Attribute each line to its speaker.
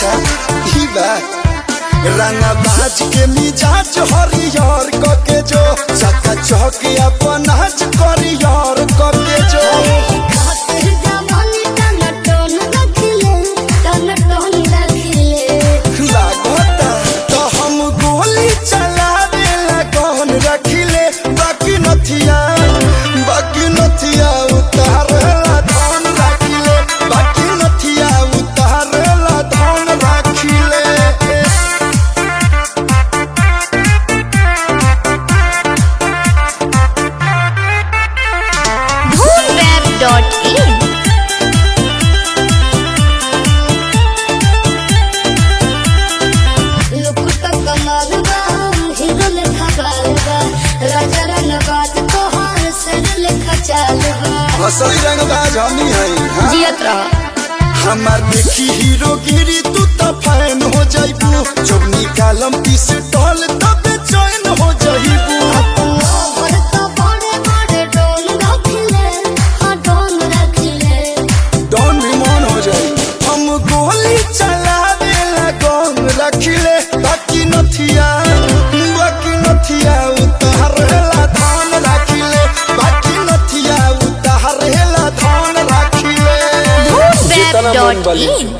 Speaker 1: अच्छा ई बा रंगा बाज के मिजाज हरियर कके जो चका चौक अपन नाच करियर कके जो
Speaker 2: खातिर जवानी टन टन रखिले टन टन रखिले
Speaker 1: लागता तो हम गोली चलावे लगन रखिले बाकी नथिया बाकी नथिया उतारेला धन रखिले बाकी नथिया उतारेला धन रखिले
Speaker 3: Boomweb.in
Speaker 2: लुकुट कमाल बा हीरो लेखा बाल बा राजा रंग बात तोहार सर लेखा चाल बा
Speaker 1: असली रंगबाज हमी है हाँ?
Speaker 3: जियत रह
Speaker 1: हमार देखी हीरोगिरी तू तो फैन हो जाइबू जब निकालम पीस टॉल तब चैन हो जाइबू
Speaker 2: ओवर तो बड़े बड़े डोन रखिले हाँ डोन रखिले
Speaker 1: डॉन भी मन हो जाई हम गोली चलावे लगन रखिले बाकी नथिया बाकी नथिया उतारेला धान रखिले बाकी नथिया उतारेला धान रखिले
Speaker 3: Boomweb.in